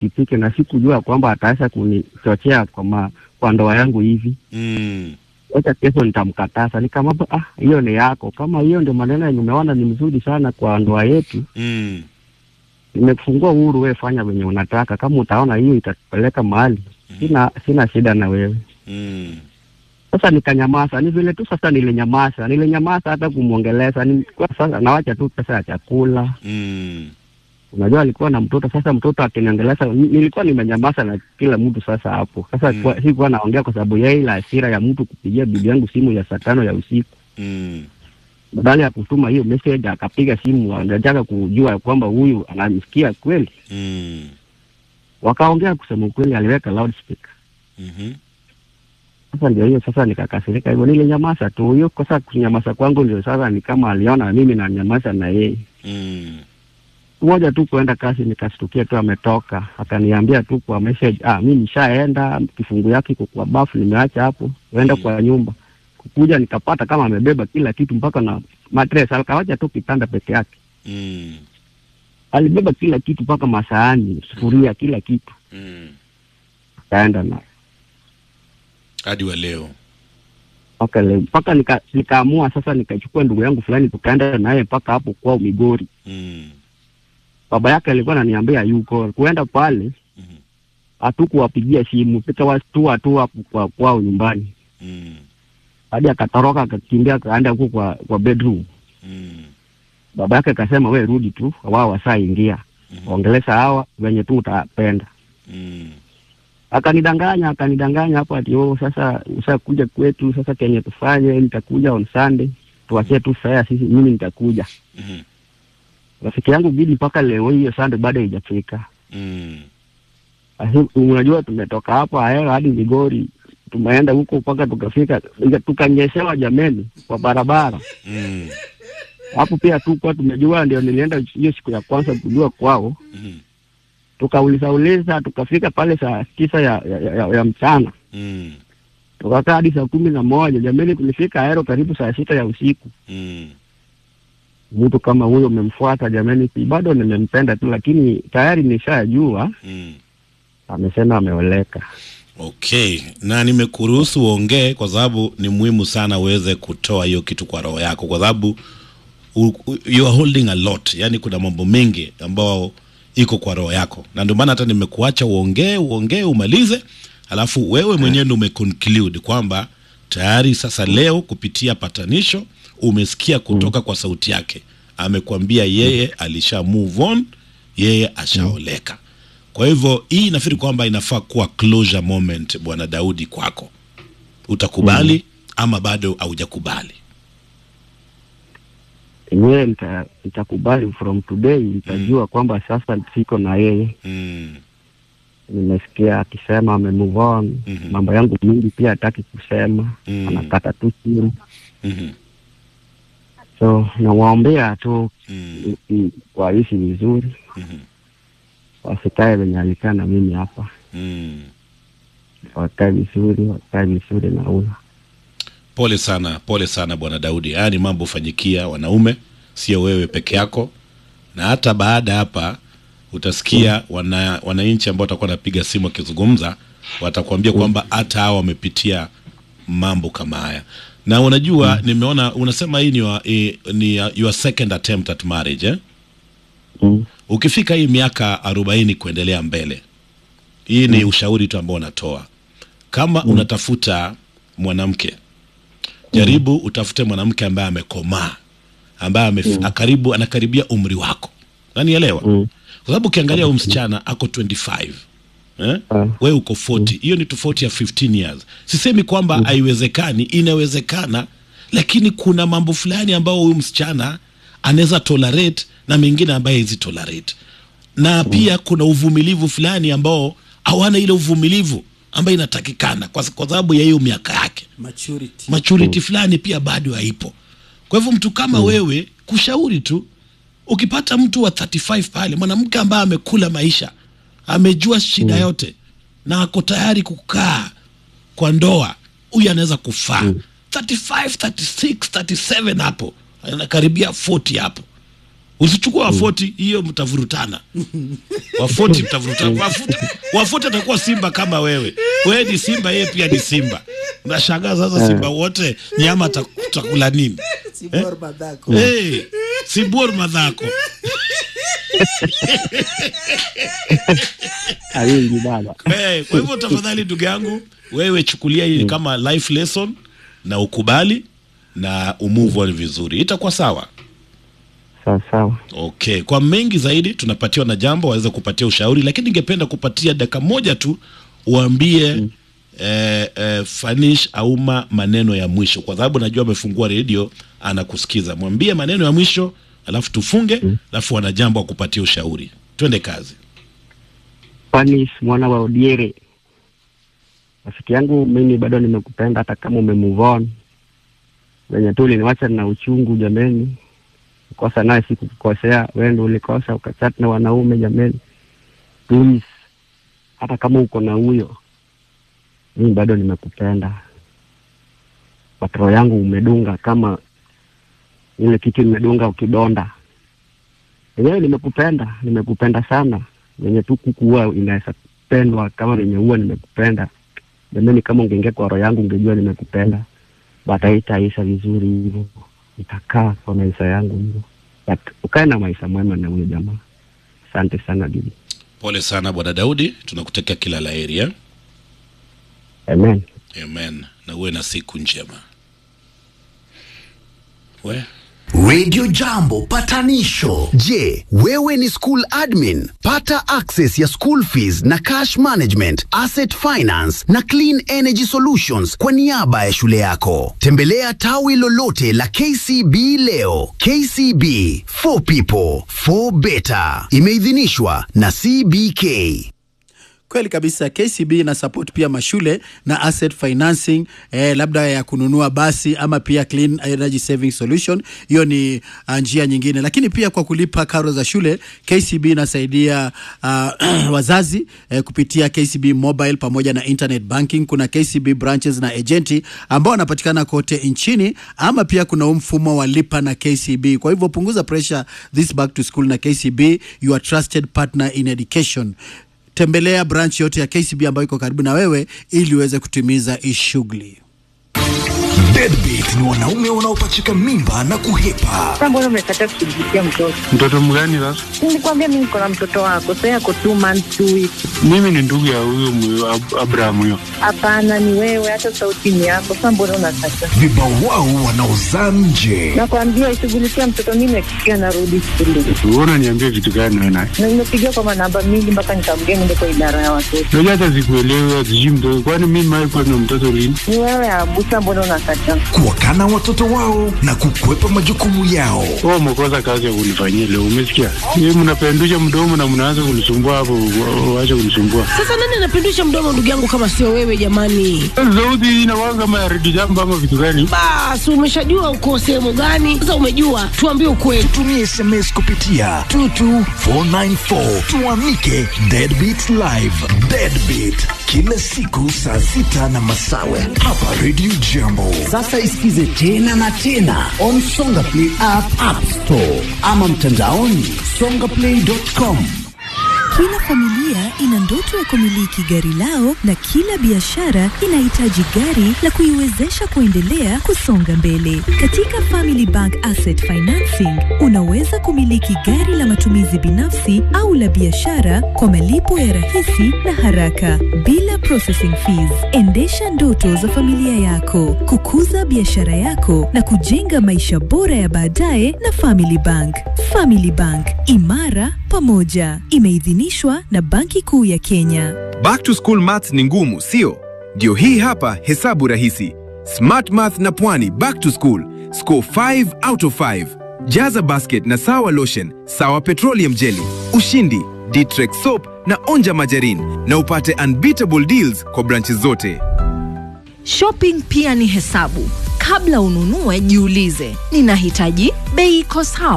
pikipiki na sikujua kwamba ataweza kunichochea kwa, ma, kwa ndoa yangu hivi Mm. wacha kesho nitamkataza. Nikamwambia ah, hiyo ni yako. Kama hiyo ndio maneno yenye umeona ni mzuri sana kwa ndoa yetu, Mm. nimekufungua uhuru, wewe fanya venye unataka. Kama utaona hiyo itakupeleka mahali, sina sina shida na wewe. Mm. Sasa nikanyamaza, ni vile tu sasa nilinyamaza, nilinyamaza hata kumwongeleza. Ni kwa sasa nawacha tu pesa ya chakula. Mm. Unajua alikuwa na mtoto, sasa mtoto akiniongeleza, ni- nilikuwa nimenyamaza na kila mtu sasa hapo. Sasa Mm. kwa- sikuwa naongea kwa sababu ya ile hasira ya mtu kupigia bibi yangu simu ya saa tano ya usiku Mm. badala ya kutuma hiyo message akapiga simu, anataka kujua kwamba huyu anamsikia kweli. Mm. Wakaongea kusema ukweli, aliweka loudspeaker. Mhm. Sasa ndio hiyo sasa nikakasirika hivyo, nilinyamaza tu. Hiyo kosa kunyamaza kwangu ndio sasa ni kama aliona mimi nanyamaza na yeye. Mm. Moja tu kuenda kazi, nikastukia tu ametoka, akaniambia tu kwa message, ah, mi nishaenda, kifungu yake iko kwa bafu, nimeacha hapo, uenda Mm. kwa nyumba. Kukuja nikapata kama amebeba kila kitu mpaka na matres, akawacha tu kitanda peke yake. Mm. alibeba kila kitu mpaka masahani, sufuria, kila kitu Mm. akaenda na Hadi wa leo. mpaka leo mpaka nika, nikaamua sasa nikachukua ndugu yangu fulani tukaenda naye mpaka hapo kwao Migori. Mm. Baba yake alikuwa ananiambia yuko kuenda pale, Mhm. hatukuwapigia simu, tukawastua tu hapo kwa kwao nyumbani, Mm. hadi akatoroka akakimbia akaenda huko kwa kwa bedroom. Mm. Baba yake akasema we rudi tu, wao wasaingia Mhm. ongelesha hawa venye tu utapenda. Mm. akanidanganya akanidanganya hapo ati oh, sasa ushakuja kwetu, sasa kenye tufanye, nitakuja on Sunday, tuachie tu fare sisi, mimi nitakuja. Mhm. Rafiki yangu bidi mpaka leo hiyo Sunday bado haijafika. Mm. Asi- Unajua, tumetoka hapa Ahera hadi Migori, tumeenda huko mpaka tukafika, ika- tukanyeshewa jameni kwa barabara Mm. hapo. Pia tukuwa tumejua, ndio nilienda hiyo siku ya kwanza kujua kwao, Mhm. tukauliza uliza, tukafika pale saa tisa ya, ya, ya, ya mchana Mm. tukakaa hadi saa kumi na moja jamani, tulifika Aero karibu saa sita ya usiku. Mm. Mtu kama huyo umemfuata jamani, si bado nimempenda tu, lakini tayari nishajua Mm. amesema ameoleka. Okay, na nimekuruhusu uongee kwa sababu ni muhimu sana uweze kutoa hiyo kitu kwa roho yako, kwa sababu u- u- you are holding a lot, yani kuna mambo mengi ambayo iko kwa roho yako, na ndio maana hata nimekuacha uongee uongee umalize, alafu wewe mwenyewe ndio umeconclude kwamba tayari sasa leo kupitia patanisho umesikia kutoka kwa sauti yake, amekwambia yeye alisha move on, yeye ashaoleka. Kwa hivyo hii nafikiri kwamba inafaa kuwa closure moment, bwana Daudi, kwako. Utakubali ama bado haujakubali? Yenyewe nita- nitakubali from today, nitajua kwamba sasa siko na yeye. Mm. Nimesikia akisema ame move on, Mhm. mambo yangu mingi pia hataki kusema, Mm. anakata tu simu, Mhm. so nawaombea tu Mm. i- i- waishi vizuri, Mhm. wasikae venye alikaa na mimi hapa, Mm. wakae vizuri, wakae vizuri na huyo Pole sana, pole sana bwana Daudi. Haya ni mambo hufanyikia wanaume, sio wewe peke yako, na hata baada hapa utasikia wana wananchi ambao watakuwa wanapiga simu wakizungumza, watakuambia kwamba hata hao wamepitia mambo kama haya. Na unajua nimeona unasema hii ni, your, eh, ni uh, your second attempt at marriage eh? mm. Ukifika hii miaka arobaini kuendelea mbele, hii ni ushauri tu ambao unatoa. Kama unatafuta mwanamke, jaribu utafute mwanamke ambaye amekomaa, ambaye ame, karibu anakaribia umri wako, nanielewa Mm. kwa sababu ukiangalia huyu msichana ako 25 eh? Ah. we uko 40 hiyo ni tofauti ya 15 years sisemi kwamba haiwezekani inawezekana lakini kuna mambo fulani ambayo huyu msichana anaweza tolerate na mengine ambaye hizi tolerate na pia kuna uvumilivu fulani ambao hawana ile uvumilivu ambayo inatakikana kwa kwa sababu ya hiyo miaka yake maturity maturity fulani pia bado haipo kwa hivyo mtu kama wewe kushauri tu ukipata mtu wa 35 pale mwanamke ambaye amekula maisha amejua shida yote na ako tayari kukaa kwa ndoa huyu anaweza kufaa 35 36 37 hapo anakaribia 40 hapo usichukua wafoti hiyo mtavurutana wafoti mtavurutana Wafu- wafoti atakuwa simba kama wewe wewe ni simba yeye pia ni simba unashangaa sasa simba wote nyama ta- takula nini Sibor Madhako. hey, sibuor madhako awingi baba hey, kwa hivyo tafadhali ndugu yangu wewe chukulia hii kama life lesson na ukubali na umove on vizuri itakuwa sawa sawa sawa okay kwa mengi zaidi tunapatiwa na jambo waweze kupatia ushauri lakini ningependa kupatia dakika moja tu uambie mm. eh, eh, fanish auma maneno ya mwisho kwa sababu najua amefungua redio anakusikiza mwambie maneno ya mwisho alafu tufunge alafu wana jambo wa kupatia ushauri twende kazi Fanis mwana wa Odiere, rafiki yangu, mimi bado nimekupenda hata kama ume move on. Venye tu uliniwacha na uchungu jameni, kosa naye sikukukosea, wewe ndio ulikosa ukachat na wanaume jameni. Please, hata kama uko na huyo, mimi bado nimekupenda. Patro yangu umedunga kama ile kitu imedunga ukidonda. Wenyewe nimekupenda, nimekupenda sana venye tu kuku huwa inaweza pendwa kama venye huwa nimekupenda. Jamani, kama ungeingia kwa roho yangu ungejua nimekupenda, but haitaisha vizuri hivyo, itakaa kwa maisha yangu hivyo, but ukae na maisha mwema na huyo jamaa. Asante sana bibi. pole sana bwana daudi tunakutakia kila la heri eh? Amen. amen na uwe na siku njema we Radio Jambo patanisho. Je, wewe ni school admin? Pata access ya school fees na cash management, asset finance na clean energy solutions kwa niaba ya shule yako. Tembelea tawi lolote la KCB leo. KCB for people for better. Imeidhinishwa na CBK. Kweli kabisa, KCB ina support pia mashule na asset financing eh, labda ya kununua basi ama pia clean energy saving solution. Hiyo ni uh, njia nyingine, lakini pia kwa kulipa karo za shule KCB inasaidia uh, wazazi eh, kupitia KCB mobile pamoja na internet banking. Kuna KCB branches na agenti ambao wanapatikana kote nchini, ama pia kuna huu mfumo wa lipa na KCB. Kwa hivyo punguza pressure this back to school na KCB, your trusted partner in education tembelea branch yote ya KCB ambayo iko karibu na wewe ili uweze kutimiza hii shughuli. Deadbeat ni wanaume wanaopachika mimba na kuhepa. Sasa mbona umekataa kushughulikia mtoto? Mtoto mgani sasa? Nilikwambia mimi niko na mtoto wako, sasa yako two months two weeks. Mimi ni ndugu ya huyo mwe- Ab- Abraham huyo. Hapana, ni wewe, hata sauti ni yako. Sasa mbona unakataa? Vibawao wanaozaa nje. Nakwambia ishughulikia mtoto, mimi nakikia narudi shule Wewe unaniambia vitu gani wewe naye? na nimepigia kwa manamba mingi mpaka nikamgea niende kwa idara ya watoto. Unajua hata sikuelewi sijui mtoto. Kwani mimi mimi kwa na mtoto lini? Ni wewe Abusa, mbona unakataa? Kuwakana watoto wao na kukwepa majukumu yao. Wewe umekosa kazi ya kunifanyia leo, umesikia? Yeye mnapendusha mdomo na mnaanza kunisumbua hapo, wa- waache kunisumbua. Sasa nani anapindusha mdomo ndugu yangu kama sio wewe jamani? Sauti hii inakuwa kama ya redio jambo ama vitu gani? Basi umeshajua uko sehemu gani? Sasa umejua, tuambie ukweli. Tumie SMS kupitia 22494 tuamike Deadbeat Live. Deadbeat kila siku saa sita na masawe hapa Radio Jambo. Sasa isikize tena na tena on Songa Play app, app store ama mtandaoni songaplay.com. Kila familia ina ndoto ya kumiliki gari lao na kila biashara inahitaji gari la kuiwezesha kuendelea kusonga mbele. Katika Family Bank Asset Financing unaweza kumiliki gari la matumizi binafsi au la biashara kwa malipo ya rahisi na haraka bila processing fees. Endesha ndoto za familia yako, kukuza biashara yako na kujenga maisha bora ya baadaye na Family Bank. Family Bank, imara pamoja. Imeidhinishwa na Banki Kuu ya Kenya. Back to school maths ni ngumu, sio? Ndio hii hapa hesabu rahisi. Smart Math na Pwani back to school. Score 5 out of 5. Jaza basket na sawa lotion, sawa petroleum jelly, ushindi, Ditrex soap na onja majarin na upate unbeatable deals kwa branches zote. Shopping pia ni hesabu. Kabla ununue, jiulize, ninahitaji bei iko sawa,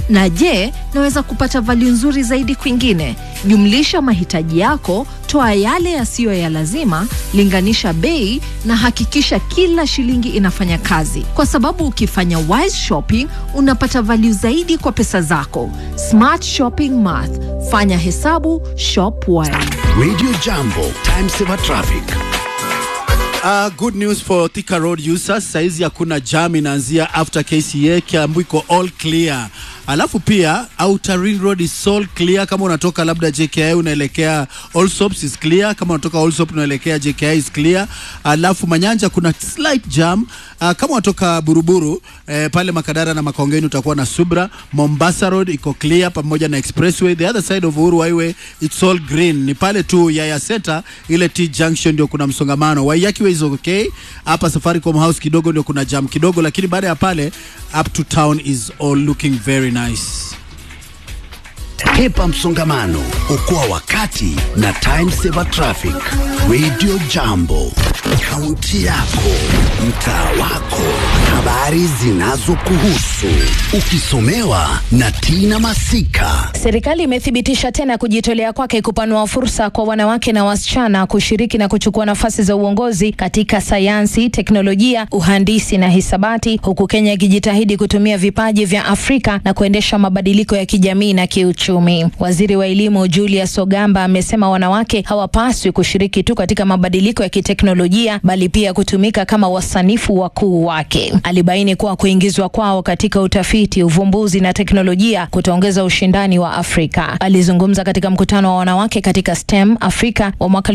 Na je, naweza kupata value nzuri zaidi kwingine? Jumlisha mahitaji yako, toa yale yasiyo ya lazima, linganisha bei na hakikisha kila shilingi inafanya kazi, kwa sababu ukifanya wise shopping unapata value zaidi kwa pesa zako. Smart shopping math, fanya hesabu, shop wise. Radio Jambo, time saver traffic. Uh, good news for Thika Road users. Saizi hakuna jam inaanzia after KCA Kiambu iko all clear. Alafu pia Outer Ring Road is all clear. Kama unatoka labda JKI unaelekea Allsops is clear. Kama unatoka Allsops unaelekea JKI is clear. Alafu Manyanja kuna slight jam. Uh, kama unatoka Buruburu eh, pale Makadara na Makongeni utakuwa na Subra. Mombasa Road iko clear pamoja na Expressway. The other side of Uhuru Highway it's all green. Ni pale tu Yaya Center ile T junction ndio kuna msongamano. Waiyaki Way is okay. Hapa Safaricom House kidogo ndio kuna jam kidogo, lakini baada ya pale up to town is all looking very nice. Hepa msongamano, okoa wakati na time saver traffic. Radio Jambo, kaunti yako, mtaa wako, habari zinazokuhusu, ukisomewa na Tina Masika. Serikali imethibitisha tena kujitolea kwake kupanua fursa kwa wanawake na wasichana kushiriki na kuchukua nafasi za uongozi katika sayansi, teknolojia, uhandisi na hisabati, huku Kenya ikijitahidi kutumia vipaji vya Afrika na kuendesha mabadiliko ya kijamii na kiuchumi. Waziri wa elimu Julius Ogamba amesema wanawake hawapaswi kushiriki tu katika mabadiliko ya kiteknolojia bali pia kutumika kama wasanifu wakuu wake. Alibaini kuwa kuingizwa kwao katika utafiti, uvumbuzi na teknolojia kutaongeza ushindani wa Afrika. Alizungumza katika mkutano wa wanawake katika STEM Afrika wa mwaka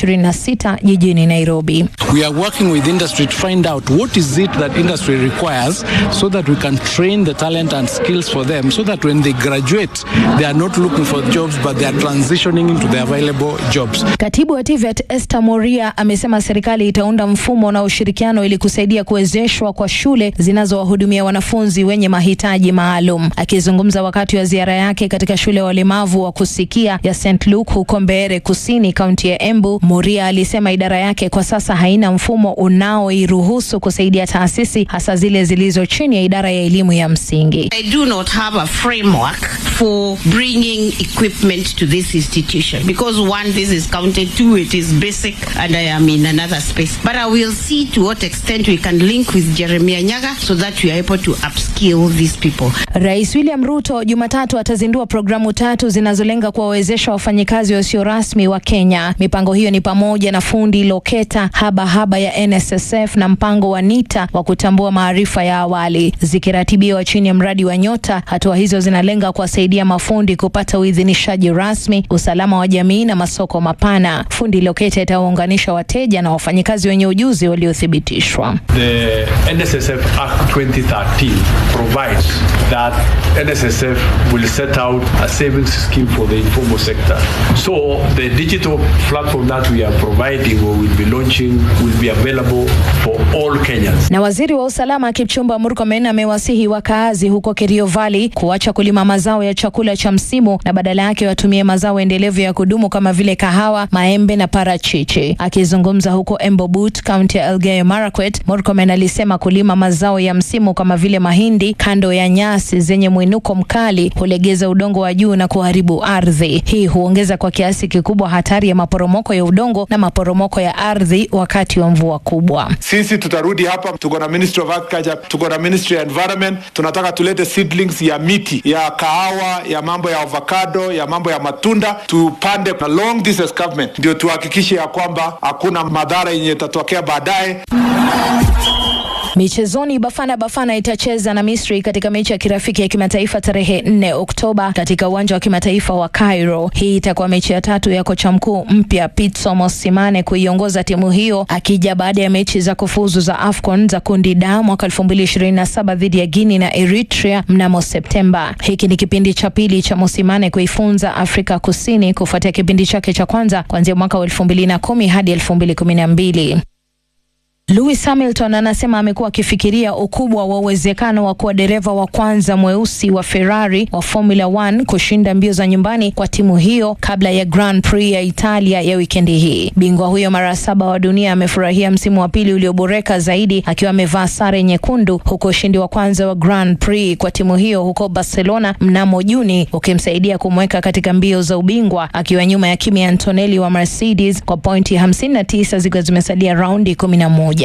2026 jijini Nairobi. We are working with industry to find out what is it that industry requires so that we can train the talent and skills for them so that when they graduate they are not looking for jobs but they are transitioning into the available jobs. Katibu wa TVET Esther Moria amesema serikali itaunda mfumo na ushirikiano ili kusaidia kuwezeshwa kwa shule zinazowahudumia wanafunzi wenye mahitaji maalum. Akizungumza wakati wa ziara yake katika shule ya walemavu wa kusikia ya St Luke huko Mbeere Kusini, kaunti ya Embu, Moria alisema idara yake kwa sasa haina mfumo unaoiruhusu kusaidia taasisi hasa zile zilizo chini ya idara ya elimu ya msingi. I do not have a framework for bringing equipment to this institution because one, this is counted, two, it is basic, and I am in another space. But I will see to what extent we can link with Jeremiah Nyaga so that we are able to upskill these people. Rais William Ruto Jumatatu atazindua programu tatu zinazolenga kuwawezesha wafanyikazi wasio rasmi wa Kenya. Mipango hiyo ni pamoja na fundi loketa, haba haba ya NSSF na mpango wa NITA wa kutambua maarifa ya awali, zikiratibiwa chini ya mradi wa Nyota. Hatua hizo zinalenga kuwasaidia mafundi kupata uidhinishaji rasmi, usalama wa jamii na masoko mapana. Fundi loketa itawaunganisha wateja na wafanyikazi wenye ujuzi waliothibitishwa. The NSSF Act 2013 provides that NSSF will set out a savings scheme for the informal sector. So the digital platform that we are providing or will be launching will be available for all Kenyans. Na waziri wa usalama Kipchumba Murkomen amewasihi wakaazi huko Kerio Valley kuacha kulima mazao ya chakula cha msimu na badala yake watumie mazao endelevu ya kudumu kama vile kahawa, maembe na parachichi. Akizungumza huko Embobut, kaunti ya Elgeyo Marakwet, Murkomen alisema kulima mazao ya msimu kama vile mahindi kando ya nyasi zenye mwinuko mkali hulegeza udongo wa juu na kuharibu ardhi. Hii huongeza kwa kiasi kikubwa hatari ya maporomoko ya udongo na maporomoko ya ardhi wakati wa mvua kubwa. Sisi tutarudi hapa, tuko na Ministry of Agriculture, tuko na Ministry ya Environment. Tunataka tulete seedlings ya miti ya kahawa, ya mambo ya avocado, ya mambo ya matunda, tupande along this escarpment, ndio tuhakikishe ya kwamba hakuna madhara yenye itatokea baadaye. Michezoni, Bafana Bafana itacheza na Misri katika mechi ya kirafiki ya kimataifa tarehe 4 Oktoba katika uwanja wa kimataifa wa Cairo. Hii itakuwa mechi ya tatu ya kocha mkuu mpya Pitso Mosimane kuiongoza timu hiyo akija baada ya mechi za kufuzu za AFCON za kundi D mwaka 2027 dhidi ya Guinea na Eritrea mnamo Septemba. Hiki ni kipindi cha pili cha Mosimane kuifunza Afrika Kusini kufuatia kipindi chake cha kwanza kuanzia mwaka wa 2010 hadi 2012. Lewis Hamilton anasema amekuwa akifikiria ukubwa wa uwezekano wa kuwa dereva wa kwanza mweusi wa Ferrari wa Formula 1 kushinda mbio za nyumbani kwa timu hiyo kabla ya Grand Prix ya Italia ya wikendi hii. Bingwa huyo mara saba wa dunia amefurahia msimu wa pili ulioboreka zaidi akiwa amevaa sare nyekundu, huku ushindi wa kwanza wa Grand Prix kwa timu hiyo huko Barcelona mnamo Juni ukimsaidia kumweka katika mbio za ubingwa akiwa nyuma ya Kimi Antonelli wa Mercedes kwa pointi 59 zikiwa zimesalia raundi 11.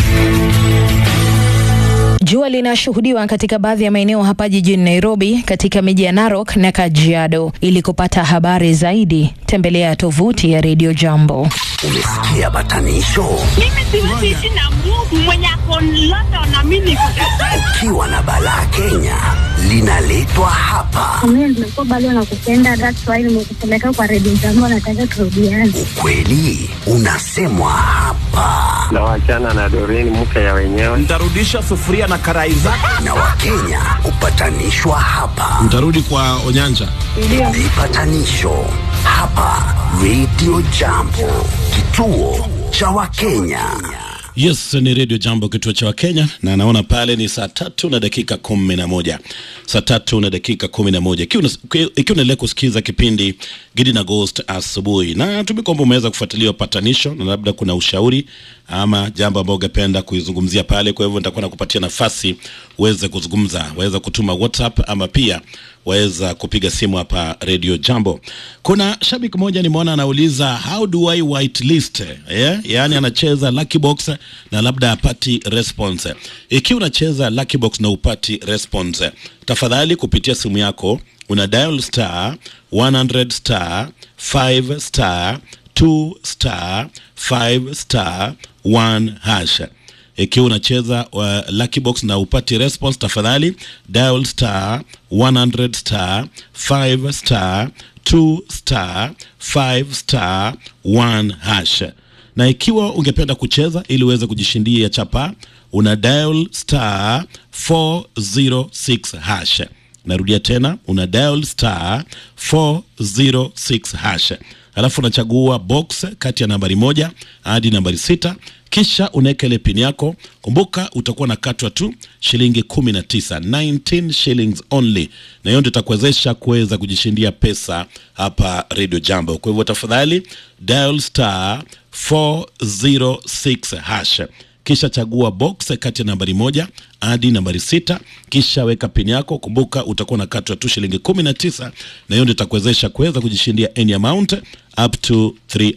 Jua linashuhudiwa katika baadhi ya maeneo hapa jijini Nairobi, katika miji ya Narok na Kajiado. Ili kupata habari zaidi, tembelea tovuti ya Radio Jambo. Umesikia batanisho? Mimi siwezi ishi na Mungu mwenye ako London na mimi niko Kajiado. Ukiwa na balaa Kenya linaletwa hapa. Mimi nimekuwa bado nakupenda, that's why nimekupeleka kwa redio jambo, nataka turudiane. Ukweli unasemwa hapa, na wachana na Doreen mke ya wenyewe. Nitarudisha sufuria na karai zake. na Wakenya hupatanishwa hapa. Mtarudi kwa Onyanja. Vipatanisho hapa Radio Jambo, kituo cha Wakenya. Yes, ni Radio Jambo, kituo cha Wakenya, na naona pale ni saa tatu na dakika kumi na moja saa tatu na dakika kumi na moja ikiwa una- ikiwa unaendelea kusikiza kipindi Gidi na Ghost asubuhi, na tumi kwamba umeweza kufuatilia upatanisho na labda kuna ushauri ama jambo ambao ungependa kuizungumzia pale. Kwa hivyo nitakuwa nakupatia nafasi uweze kuzungumza, waweza kutuma WhatsApp ama pia waweza kupiga simu hapa Radio Jambo. Kuna shabiki mmoja nimeona anauliza how do I whitelist yeah? Yaani anacheza lucky box na labda apati response. Ikiwa unacheza lucky box na upati response, tafadhali kupitia simu yako una dial star 100 star 5 star 2 star 5 star 1 hash ikiwa unacheza uh, lucky box na upati response tafadhali dial star 100 star 5 star 2 star 5 star 1 hash na ikiwa ungependa kucheza ili uweze kujishindia chapa una dial star 406 hash narudia tena una dial star 406 hash alafu unachagua box kati ya nambari moja hadi nambari sita kisha unaweka ile pin yako kumbuka utakuwa na katwa tu shilingi 19 19 shillings only na hiyo ndio itakuwezesha kuweza kujishindia pesa hapa radio jambo kwa hivyo tafadhali dial star 406 hash kisha chagua box kati ya nambari moja hadi nambari sita kisha weka pin yako kumbuka utakuwa na katwa tu shilingi 19 na hiyo ndio itakuwezesha kuweza kujishindia any amount up to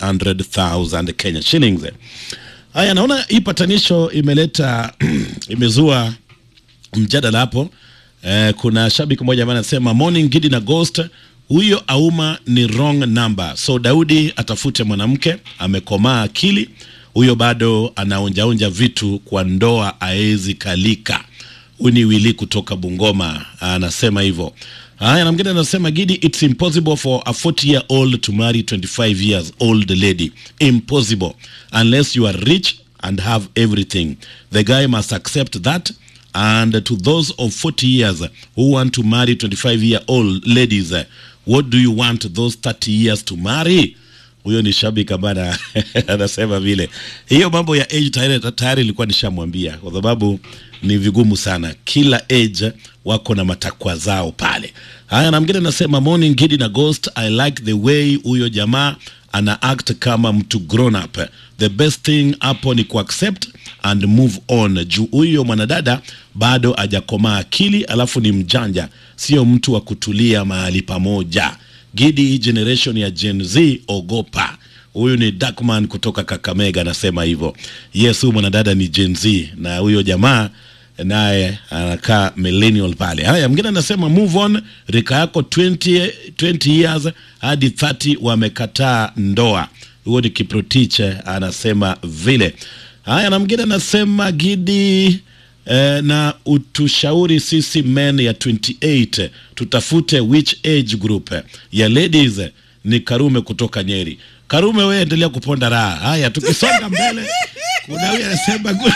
300000 kenya shillings haya naona hii patanisho imeleta imezua mjadala hapo eh, kuna shabiki mmoja ambaye anasema morning gidi na ghost huyo auma ni wrong number so daudi atafute mwanamke amekomaa akili huyo bado anaonjaonja vitu kwa ndoa aezi kalika huyu ni wili kutoka bungoma anasema hivyo haya na mwingine anasema gidi it's impossible for a 40 year old to marry 25 years old lady impossible unless you are rich and have everything the guy must accept that and to those of 40 years who want to marry 25 year old ladies what do you want those 30 years to marry huyo ni shabiki ambaye ana- anasema vile hiyo mambo ya age tayari tayari ilikuwa nishamwambia kwa sababu ni vigumu sana kila age wako na matakwa zao pale haya na mwingine anasema morning gidi na ghost i like the way huyo jamaa ana act kama mtu grown up the best thing hapo ni kuaccept and move on juu huyo mwanadada bado hajakomaa akili alafu ni mjanja sio mtu wa kutulia mahali pamoja gidi hii generation ya gen z ogopa huyu ni Darkman kutoka kakamega anasema hivyo yes huyu mwanadada ni gen z na huyo jamaa naye anakaa millennial pale haya mwingine anasema move on rika yako 20, 20 years hadi 30 wamekataa ndoa huo ni kiprotiche anasema vile haya na mwingine anasema gidi eh, na utushauri sisi men ya 28 tutafute which age group ya ladies ni karume kutoka nyeri karume wewe endelea kuponda raha haya tukisonga mbele kuna huyu anasema gu-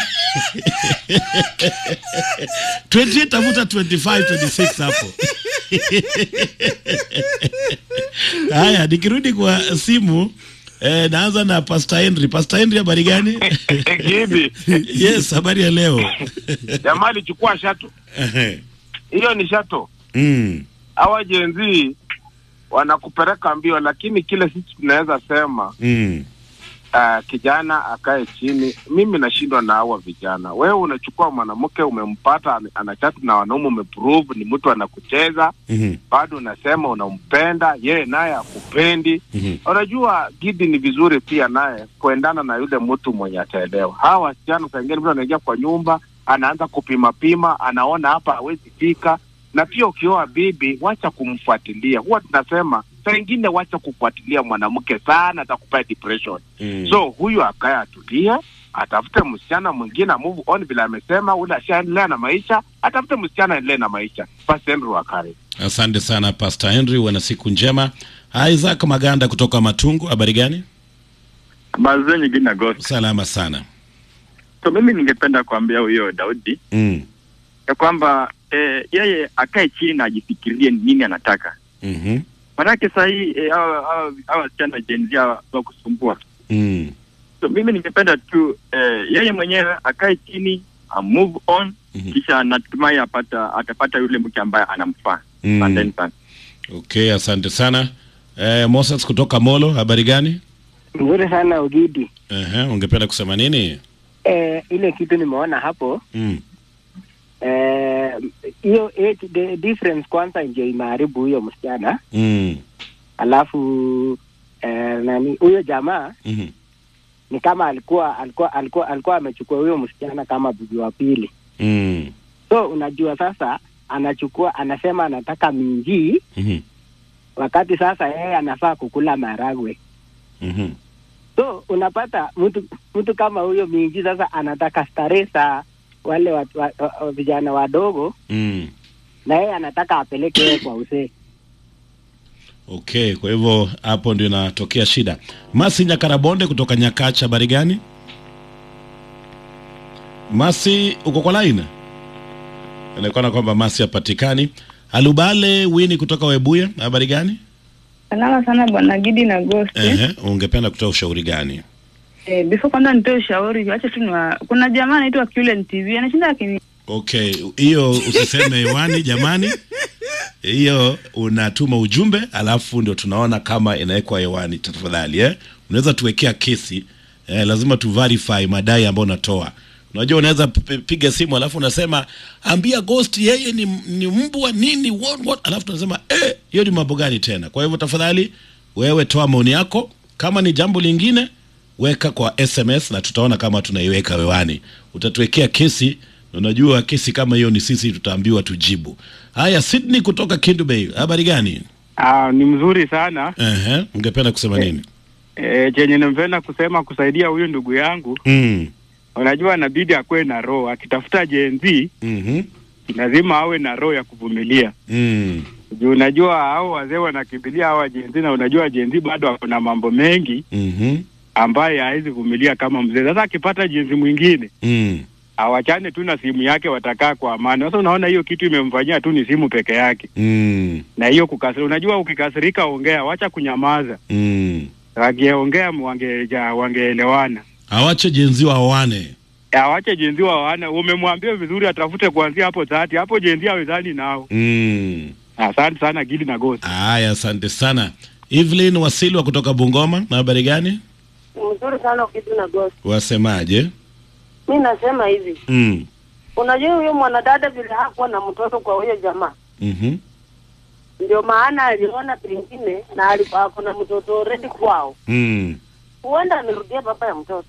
28 tafuta 25 26 hapo haya nikirudi kwa simu Eh, naanza na Pastor Henry. Pastor Henry, habari gani? Kibi. yes, habari ya leo. Jamaa alichukua shato. Ehe. Hiyo ni shato. mm. Hawa jenzi wanakupeleka mbio, lakini kile sisi tunaweza sema Mm. uh, kijana akae chini. Mimi nashindwa na hawa vijana. Wewe unachukua mwanamke umempata, ana- anachati na wanaume, umeprove ni mtu anakucheza, Mhm. bado unasema unampenda, yeye naye akupendi. Mhm. Unajua Gidi, ni vizuri pia naye kuendana na yule mtu mwenye ataelewa. Hawa wasichana saa ingine mtu anaingia kwa nyumba anaanza kupima pima, anaona hapa hawezi fika. Na pia ukioa bibi, wacha kumfuatilia. Huwa tunasema saa ingine wacha kufuatilia mwanamke sana, atakupea depression. Mm. So huyu akae atulie, atafute msichana mwingine, move on vile amesema, ule ashaendelea na maisha, atafute msichana aendelee na maisha. Basi Andrew Wakari. Asante sana Pastor Henry, wana siku njema. Isaac Maganda kutoka Matungu, habari gani? Mazee nyingine Agosti. Salama sana. So mimi ningependa kuambia huyo Daudi Mm. ya kwamba eh, yeye akae chini na ajifikirie ni nini anataka. Mhm. Manake saa hii eh, hawa hawa- hawa wasichana Gen Z hawa wa kusumbua. Mm. So mimi ningependa tu eh, yeye mwenyewe akae chini a move on kisha natumai apata atapata yule mke ambaye anamfaa. Mm. Asanteni sana. Okay, asante sana. Eh, Moses kutoka Molo, habari gani? Nzuri sana Ugidi. Ehe, ungependa kusema nini? Eh, ile kitu nimeona hapo Mm. eh, hiyo age the difference kwanza ndio imeharibu huyo msichana, Mm. alafu eh, nani huyo jamaa Mhm. ni kama alikuwa alikuwa alikuwa alikuwa amechukua huyo msichana kama bibi wa pili. Mm. So unajua sasa anachukua anasema anataka minji Mhm. wakati sasa yeye anafaa kukula maragwe. Mhm. So unapata mtu mtu kama huyo minji sasa anataka starehe za wale wa, wa, wa, wa, vijana wadogo Mm. na yeye anataka apeleke yeye kwa usee. Okay, kwa hivyo hapo ndio inatokea shida. Masi Nyakarabonde kutoka Nyakacha, habari gani? Masi, uko kwa line? Inaonekana kwamba Masi hapatikani. Alubale Wini kutoka Webuye, habari gani? Salama sana bwana Gidi na Ghost. Ehe, ungependa kutoa ushauri gani? Eh, before kwanza nitoe ushauri, acha tu niwa... kuna jamaa anaitwa Kulen TV anashinda akini Okay, hiyo usiseme hewani jamani. Hiyo unatuma ujumbe alafu ndio tunaona kama inawekwa hewani tafadhali eh? Unaweza tuwekea kesi eh, lazima tu verify madai ambayo unatoa. Unajua unaweza p- p- piga simu alafu unasema ambia Ghost yeye ni, ni mbwa nini what, what? Alafu tunasema eh, hiyo ni mambo gani tena? Kwa hivyo tafadhali wewe toa maoni yako, kama ni jambo lingine weka kwa SMS na tutaona kama tunaiweka hewani. Utatuwekea kesi na unajua kesi kama hiyo ni sisi tutaambiwa tujibu. Haya, Sydney kutoka Kindu Bay, habari gani? Ah, ni mzuri sana Ehe, ungependa kusema nini? e, chenye nimpenda kusema kusaidia huyu ndugu yangu, Mm. unajua anabidi akuwe na roho, akitafuta jenzi Mhm. lazima awe na roho ya kuvumilia Mm. juu unajua hao wazee wanakimbilia hawa jenzi, na unajua jenzi bado ako na mambo mengi Mhm. ambaye hawezi vumilia kama mzee. Sasa akipata jenzi mwingine Mm. awachane tu na simu yake, watakaa kwa amani. Sasa unaona hiyo kitu imemfanyia tu ni simu peke yake, Mm. na hiyo kukasirika. Unajua ukikasirika ongea, wacha kunyamaza. Mm. Wangeongea wangeja wangeelewana. Awache jenzi waoane. Awache jenzi wawana, umemwambia vizuri, atafute kuanzia hapo dhati hapo jenzi awezani nao. Mm. Asante sana Gidi na Ghost. Haya, asante sana. Evelyn Wasilwa kutoka Bungoma, na habari gani? mzuri sana ukitu na Ghost. Wasemaje? Mi nasema hivi, Mm. unajua huyo mwanadada vile hakuwa na mtoto kwa huyo jamaa, Mhm. ndio maana aliona pengine na alikuwa ako na mtoto already kwao, Mm. huenda amerudia baba ya mtoto.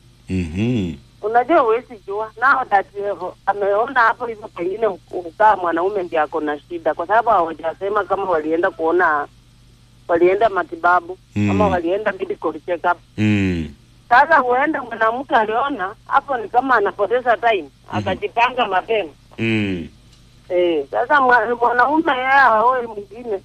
Mhm. Unajua huwezi jua nao that eh, ameona hapo hivyo, pengine ukaa mwanaume ndiye ako na shida, kwa sababu hawajasema kama walienda kuona walienda matibabu Mm. ama walienda medical check up. Mm. Sasa huenda mwanamke aliona hapo ni kama anapoteza time, akajipanga mapema. Mm. Eh, sasa mwa- mwanaume yeye aoe mwingine.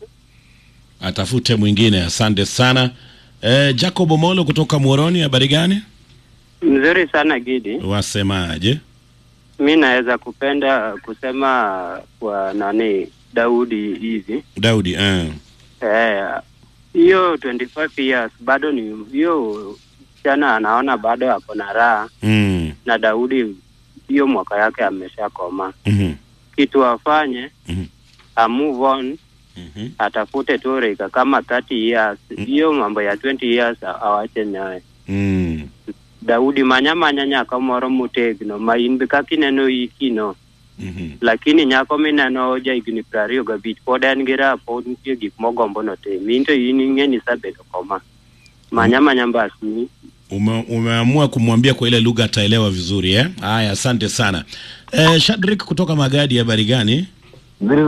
Atafute mwingine. Asante sana. Eh, Jacob Omolo kutoka Muoroni, habari gani? Mzuri sana Gidi, Wasemaje? mi naweza kupenda kusema kwa nani Daudi hivi Daudi, eh. eh, hiyo 25 years bado ni hiyo msichana anaona bado ako na raha mm. na Daudi hiyo mwaka yake ameshakoma. Mhm. Kitu afanye Mhm. a move on Mhm. atafute tu rika kama 30 years hiyo mambo ya 20 years a- awache naye Mm. Daudi manyamanya nyako moro motegno ma in be kaka ineno ikino Mhm. lakini nyako mineno ja higni piero ariyo gabich pod en gi raha pod nitie gik mogombo notim in to in ing'e ni isebedo koma manyamanya mbasni Ume, umeamua kumwambia kwa ile lugha ataelewa vizuri eh? Haya, asante sana eh, Shadrik kutoka Magadi, habari gani?